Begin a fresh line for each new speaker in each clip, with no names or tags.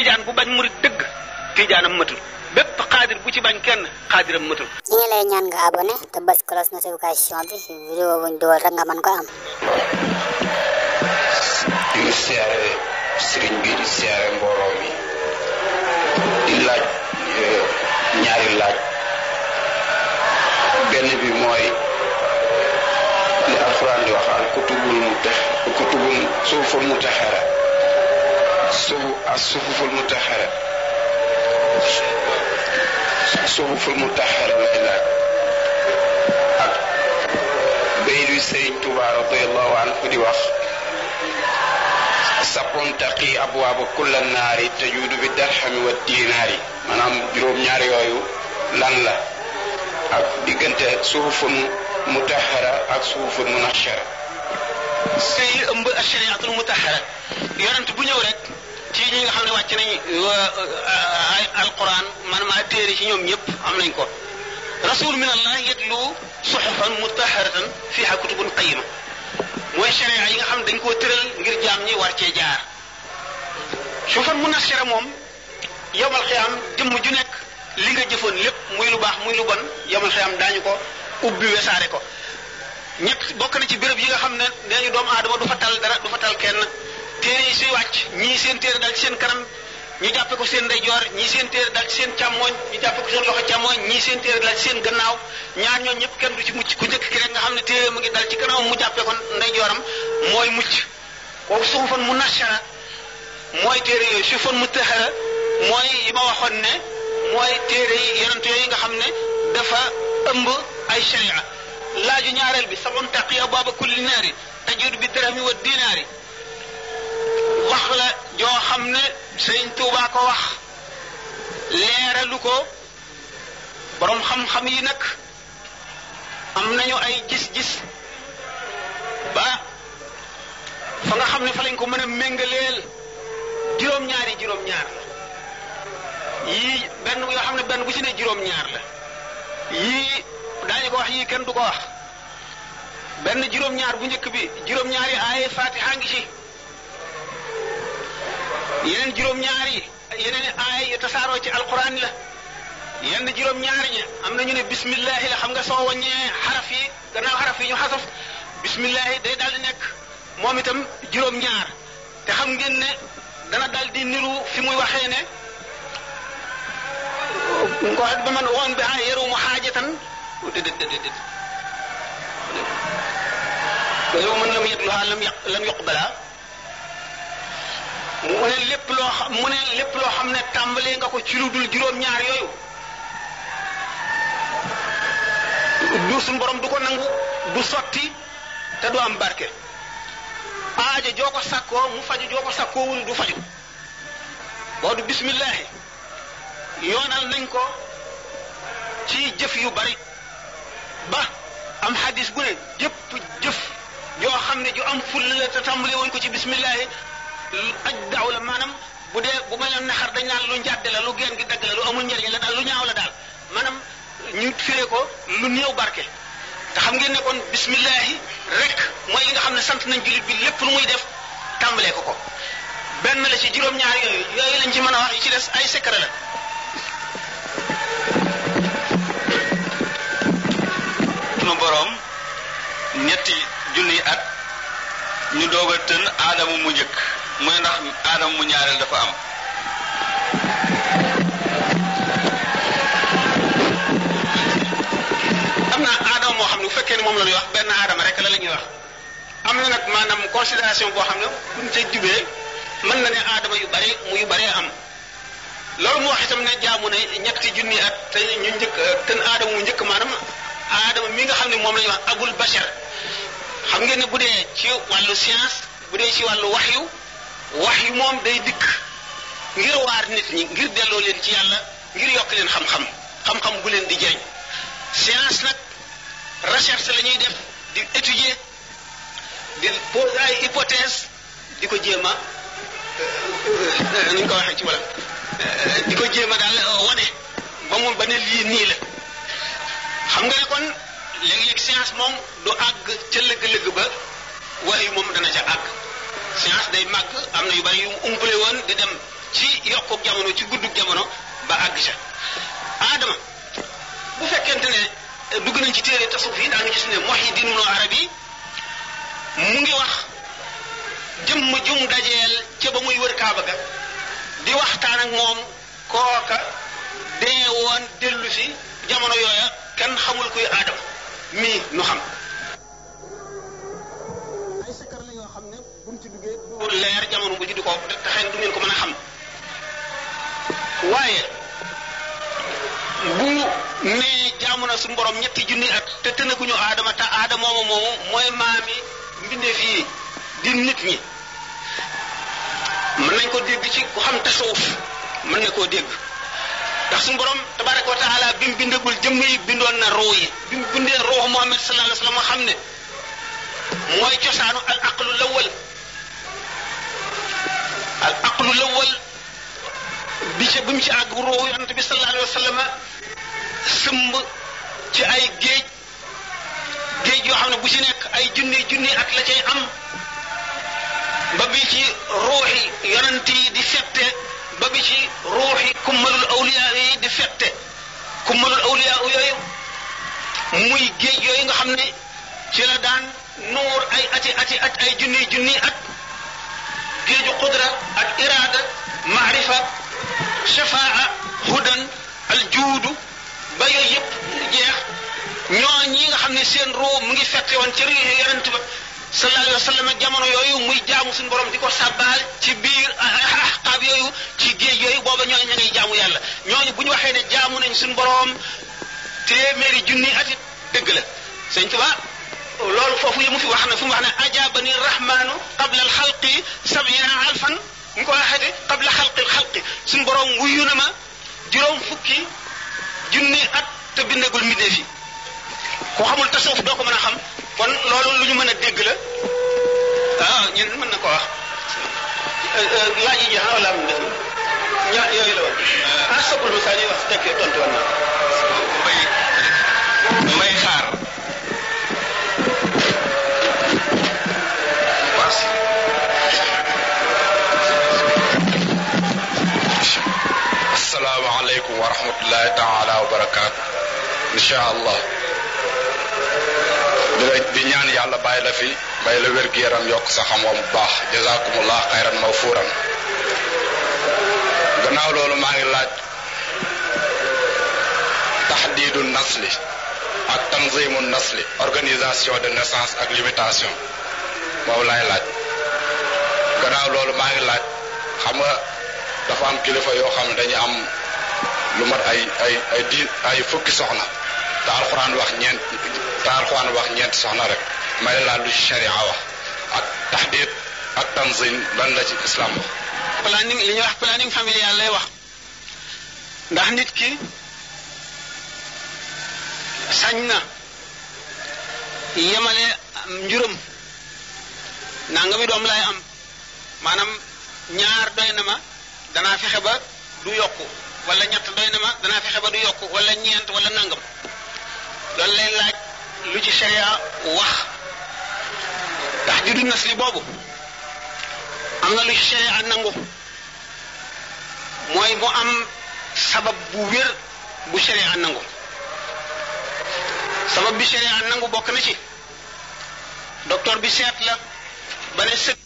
tijaan bu bañ murit dëgg tijaanam matul bépp xaadir bu ci bañ kenn xaadiram matul
ñi ngi lay ñaan nga abonné te bës cloche notification bi vidéo buñ dugal rek nga mën ko am
di siyaare sëriñ bi di siyaare mbooloo mi di laaj ñaari laaj benn bi mooy li alxuraan di waxaan kutubul mu tax kutubul suuful mu taxara suufu as suuful mu taxara suuful mu taxara lay laaj ak bay luy sëriñ Tuubaa radiyallahu anhu di wax sapon taqi abwaaba kulla naari tajuudu bi darxami wa diinaari maanaam juróom-ñaar yooyu lan la ak diggante suufun mutahara ak suufun munashara
sëy ëmb ashariatul mutahara yonent bu ñëw rek ci ñi nga xam ne wàcc nañ ay alquran maanaam téere ci ñoom ñëpp am nañ ko rasul min allah yetlu suxufan mutaharatan fiha kutubun qayima mooy sharia yi nga xam dañ koo tëral ngir jaam ñi war cee jaar suufan munashara moom yomal xiyaam jëmm ju nekk li nga jëfoon lépp muy lu baax muy lu bon yomal xiyaam daañu ko ubbi wesaare ko ñett bokk na ci béréb yi nga xam ne nee ñu doomu aadama du fa tal dara du fa tal kenn téere yi suy wàcc ñii seen téere dal ci seen kanam ñu jàppe ko seen ndeyjoor ñii seen téere dal ci seen càmmooñ ñu jàppe ko seen loxo càmmooñ ñii seen téere dal ci seen gannaaw ñaar ñoo ñëpp kenn du ci mucc ku njëkk ki rek nga xam ne téere mu ngi dal ci kanamam mu jàppe ko ndeyjooram mooy mucc kooku suufan mu nashara mooy téere yooyu suufan mu taxara mooy yi ma waxoon ne mooy téere yi yonent yooyu nga xam ne dafa ëmb ay sharia laaju ñaareel bi sabon taqiya baaba kulli naari tajud bi dirhami wa dinaari wax la joo xam ne sëriñ Tuubaa ko wax leeralu ko boroom xam-xam yi nag am nañu ay gis-gis ba fa nga xam ne fa lañ ko mën a méngaleel juróom-ñaari juróom-ñaar la yii benn yoo xam ne benn bu ci ne juróom-ñaar la yii daañu ko wax yii kenn du ko wax benn juróom-ñaar bu njëkk bi juróom-ñaari aaye fatiha ngi ci yeneen juróom-ñaari yeneen aaye yu tasaaroo ci alquran la yenn juróom-ñaari ñi am na ñu ne bismillahi la xam nga soo wàññee xaraf yi gannaaw xaraf yi ñu xasaf bismillahi day daal di nekk moom itam juróom-ñaar te xam ngeen ne dana daal di niru fi muy waxee ne ko wax ba man woon bi ah yaru mu xaajatan déedéet déedéet yow man lam yetluha lam yaq lam yuqbala mu ne lépp loo xam mu ne lépp loo xam ne tàmbalee nga ko ci lu dul juróom-ñaar yooyu du suñ borom du ko nangu du sotti te du am barke aaja joo ko sakkoo mu faju joo ko sakkoowul du faju boo du bismillahi yoonal nañ ko ci jëf yu bari ba am xadis bu ne jëpp jëf yoo xam ne ju am full la te tàmbali woon ko ci bismillahi aj daaw la maanaam bu dee bu may la naxar dañ naan lu njàdde la lu geen gi dagg la lu amul njëriñ la daal lu ñaaw la daal maanaam ñu firee ko lu néew barke te xam ngeen ne kon bismillahi rek mooy li nga xam ne sant nañ jullit bi lépp lu muy def tàmbalee ko ko benn la ci juróom-ñaar yooyu yooyu lañ ci mën a wax yi ci des ay secret la
sunu boroom ñetti junniy at ñu doog a tën aadama mu njëkk muy ndax aadama mu ñaareel dafa am
am na aadama moo xam ne bu fekkee ne moom la ñuy wax benn aadama rek la la ñuy wax am na nag maanaam considération boo xam ne buñ ca jubee mën na ne aadama yu bari mu yu baree am loolu mu wax itam ne jaamu ne ñetti junni at te ñu njëkk tën aadama mu njëkk maanaam aadama mi nga xam ne moom la ñuy wax abul bashar xam ngeen ne bu dee ci wàllu science bu dee ci wàllu waxyu waxyu moom day dikk ngir waar nit ñi ngir delloo leen ci yàlla ngir yokk leen xam-xam xam-xam bu leen di jëriñ science nag recherche la ñuy def di étudier di poser ay hypothèse di ko jéem a ni ñu ko waxee ci wala di ko jéem a daal wane ba mu ba ne lii nii la xam nga ne kon léeg-léeg science moom du àgg ca lëgg-lëgg ba waaye moom dana ca àgg science day màgg am na yu bari yu mu umpale woon di dem ci ci yokku jamono ci guddug jamono ba àgg ca aadama bu fekkente ne dugg nañ ci téere tasawuf yi daa nga gis ne Muhyiddin Ibn Arabi mu ngi wax jëmm jum dajeel ca ba muy wër Kaaba ga di waxtaan ak moom kooka dee woon dellu si jamono yooya kenn xamul kuy aadama mii nu xam ay sikkar la yoo xam ne buñ ci duggee du leer jamono bu ji di ko taxee du ngeen ko mën a xam waaye bu nee jaamu na suñu borom ñetti junni at te tënaguñu aadama te aadama moomu moomu mooy maami mbindeef yi di nit ñi mën nañ ko dégg ci ku xam tasawuf mën na koo dégg ndax suñu borom tabaraka wa taala bi mu bindagul jëmm yi bindoon na ruu yi bi mu bindee ruuxu Muhammad sallallahu alayhi wa sallam xam ne mooy cosaanu al aqlu lawal al aqlu lawal bi ca bi mu ci àgg ruuxu yonante bi sallallahu alayhi wa sallam sëmb ci ay géej géej yoo xam ne bu ci nekk ay junni junni at la cay am ba bi ci ruuxi yonent yi di fette ba bi ci ruuxi kummalul awliya yi di fette kummalul awliya yooyu muy géej yooyu nga xam ne ci la daan nuur ay ati ati at ay junni junni at géeju qudra ak iraada maarifa shafaa hudan al juudu ba yooyu yëpp jeex ñoo ñi nga xam ne seen ruu mu ngi fette woon ci riixi yonent ba sallallahu alayhi wa sallam jamono yooyu muy jaamu suñu borom di ko sàbbaal ci biir ahqaab yooyu ci géej yooyu booba ñooñu ña ngay jaamu yàlla ñooñu bu ñu waxee ne jaamu nañ suñu borom téeméeri junni atit dëgg la sëñ Tuba loolu foofu yi mu fi wax na fi mu wax ne ajabani rahmanu qabla al xalqi sabina alfan ñu ko waxeete qabla xalqi xalqi suñu borom wuyu na ma juróom fukki junni at te bindagul mbindee fi ku xamul tasawuf doo ko mën a xam kon loolu lu ñu mën a dégg la ah ñun mën na ko wax laaj yi jeex na wala am def ña yooyu la woon ah soppul ma saa ñuy wax tekkee tontu woon naa
may may xaar parce
asalaamaaleykum wa rahmatullahi taala wa barakaatu incha allah di la di ñaan yàlla bàyyi la fi bàyyi la wér-gu-yaram yokk sa xam-xam bu baax jazakumullah xayran mawfuuran gannaaw loolu maa ngi laaj taxdiidu nasli ak tanzimu nasli organisation de naissance ak limitation moom laay laaj gannaaw loolu maa ngi laaj xam nga dafa am kilifa yoo xam ne dañu am lu mat ay ay ay di ay fukki soxna te alxuraan wax ñeent te alxuraan wax ñeent soxna rek may laaj lu ci sharia wax ak taxdiid ak tanzim lan la ci islam wax
planning li ñuy wax planning familial lay wax ndax nit ki sañ na yemale njuram nangami doom lay am maanaam ñaar doy na ma danaa fexe ba du yokku wala ñett doy na ma danaa fexe ba du yokku wala ñeent wala nangam loolu lay laaj lu ci sharia wax tax juddu nasli boobu am na lu ci sharia nangu mooy mu am sabab bu wér bu sharia nangu sabab bi sharia nangu bokk na ci docteur bi seet la ba ne sëg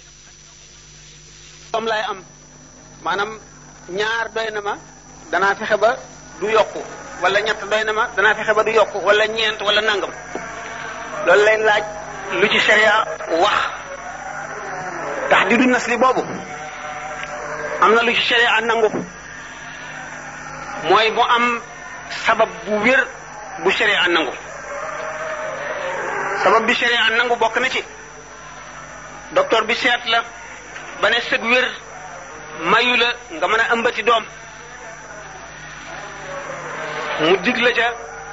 doom lay am maanaam ñaar doy na ma danaa fexe ba du yokku wala ñett doy na ma danaa fexe ba du yokku wala ñeent wala nangam loolu lay laaj lu ci sharia wax tax di du nasli boobu am na lu ci sharia nangu mooy mu am sabab bu wér bu sharia nangu sabab bi sharia nangu bokk na ci docteur bi seet la ba ne sëg wér mayu la nga mën a ëmbati doom mu dig la ca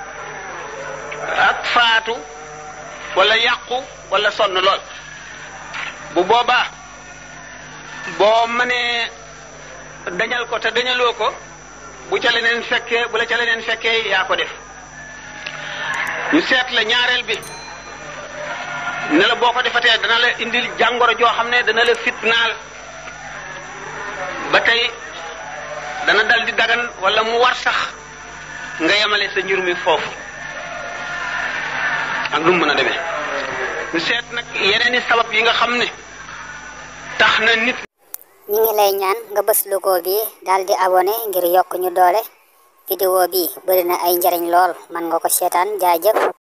ak faatu wala yàqu wala sonn lool bu boobaa boo mënee dañal ko te dañaloo ko bu ca leneen fekkee bu la ca leneen fekkee yaa ko def ñu seet la ñaareel bi ne la boo ko defatee dana la indil jàngoro joo xam ne dana la fitnaal ba tey tey dana dal di dagan wala mu war sax nga yemale sa njur mi foofu ak lu mu mën a demee ñu seet nag yeneeni sabab yi nga xam ne tax na nit
ñi ngi lay ñaan nga bës logo bi daal di abonné ngir yokk ñu doole vidéo bi bëri na ay njariñ lool man nga ko seetaan jaajëf